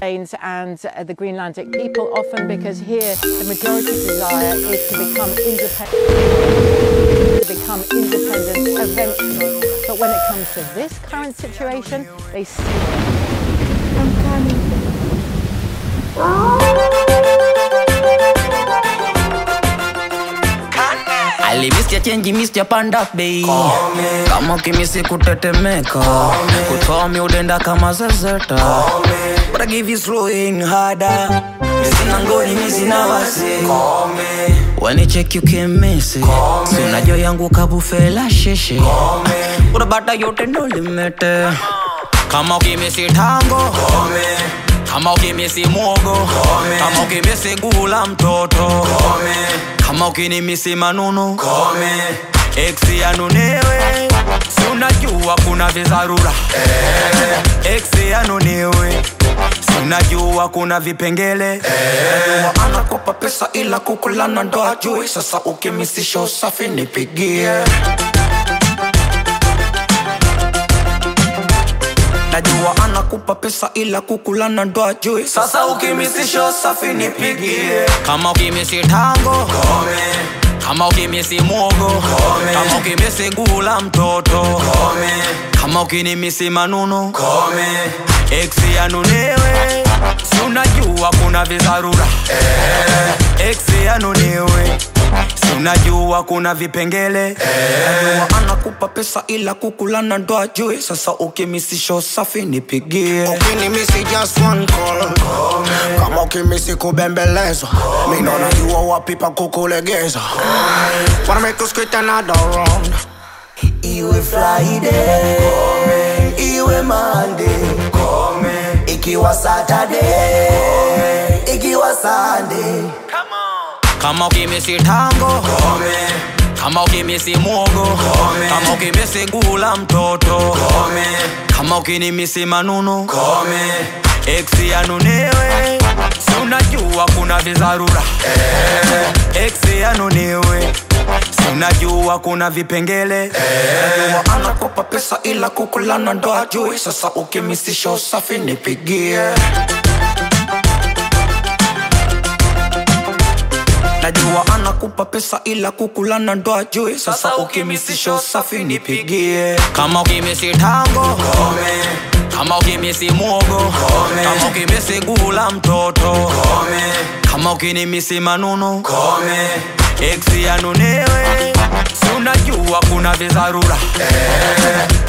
Plains and uh, the Greenlandic people, often because here the majority desire is to become independent, to become independent eventually. But when it comes to this current situation, they see. I'm coming. alimistia chenji mistia panda bei kama kimisi kutetemeka kutomi udenda kama zezeta But I give you slowing harder Misina ngoni misina wasi When you check you can miss it Si unajua yangu kabufela sheshe Unabata yote ndo limete Kama ukimisi tango kama ukimisi mwogo kama ukimisi gula mtoto kama ukinimisi manunu eksi yanunewe si unajua kuna vizarura eksi yanunewe si unajua kuna vipengele Najua anakopa pesa ila kukulana ndo ajui sasa ukimisisha usafi nipigie najua anakupa pesa ila kukulana ndo ajui sasa ukimisisha usafi nipigie kama ukimisi tango kama ukimisi mwogo kama ukimisi gula mtoto kama ukinimisi manunu eksi yanunewe si unajua kuna vizarura eksi yanunewe si unajua kuna vipengele najua anakupa pesa ila kukulana ndo ajui sasa ukimisisha usafi nipigie ukinimisi just one call kama ukimisi kubembelezwa mina najua wapi pa kukulegeza wanna make us quit another round iwe friday iwe monday ikiwa saturday ikiwa sunday kama ukimisi tango kama ukimisi mwogo kama ukimisi gula mtoto kama ukinimisi manunu eksi yanunewe si unajua kuna vizarura eksi yanunewe si unajua kuna vipengele najua anakopa pesa ila kukulana ndo ajui sasa ukimisisha usafi nipigie najua anakupa pesa ila kukulana ndo ajui sasa ukimisisha usafi nipigie kama ukimisi tango kama ukimisi mwogo kama ukimisi gula mtoto kama ukinimisi manunu eksi yanunewe si unajua kuna vizarura